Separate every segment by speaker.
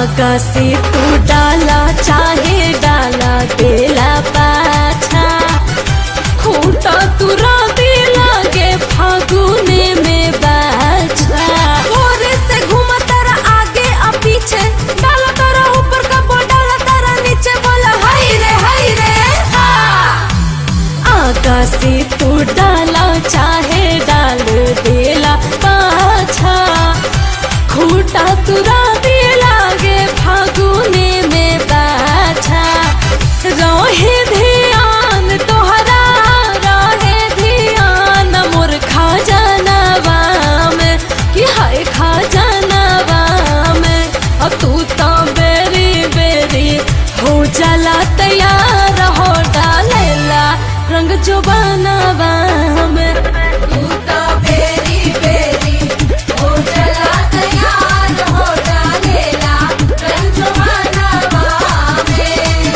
Speaker 1: आगा से तू डाला चाहे डाला देला पाछा खूटा तुरा दे लागे फागुने में बाछा भोरे से घूमा तारा आगे आ पीछे डाला तारा ऊपर का बो डाला तारा नीचे बोला हाय रे हाय रे हा आगा से तू डाला चाहे डाल देला पाछा खूटा तुरा दे लागे फागुने में बाछा रहे ध्यान तोहरा रहे ध्यान मोर खा जानवा में कि हाय खा जानवा में अब तू तो बेरी बेरी हो जाला तैयार हो डालेला रंग जो बनावा में
Speaker 2: तू तो बेरी बेरी हो चला तैयार हो डालेला रंजमानवा में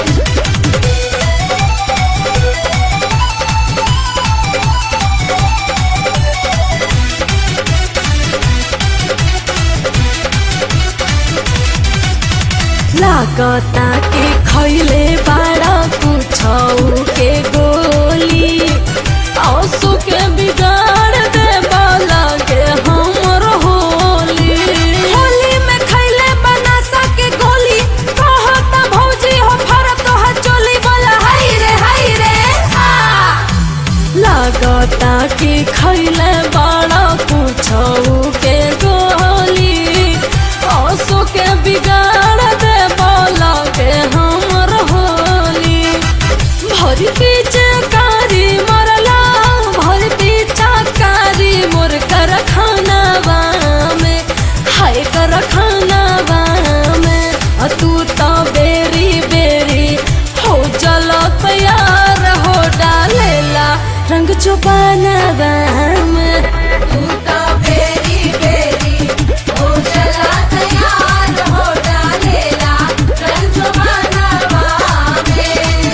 Speaker 1: लागता के खैले बाड़ा कुछौ के गोली आंसू के बिगाड़ दे बाला के हमर होली होली में खैले बनासा के गोली कहता भौजी हो फरत हो चोली बोला हाय रे हाय रे हा लागता कि खैले बड़ा कुछौ के गोली आंसू के बिगाड़ दे बोला के हमर होली भर पीछे कारी मरला भर पीछा कारी मोर कर खानावा में हाय कर खानावा में आ तू तो बेरी बेरी हो चल तैयार हो डालेला रंग चुपानावा में
Speaker 2: तू तो बेरी बेरी हो चला तैयार हो डालेला रंजमानवा में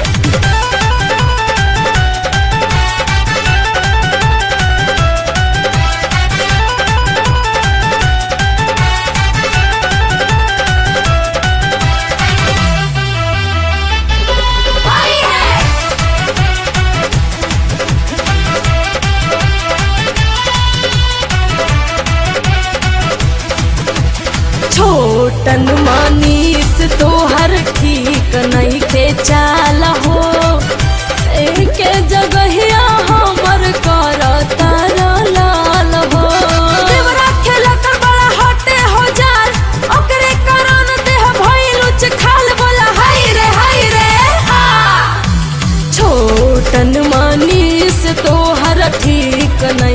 Speaker 1: छोटन मनीष तोहर ठीक नहीं के चाल हो एक जगहिया हमर कर तारा लाल हो देवरा खेला कर बड़ा हटे हो जाल ओकरे कारण देह भइल उच खाल बोला हाय रे हाय रे हा छोटन मनीष तोहर ठीक नहीं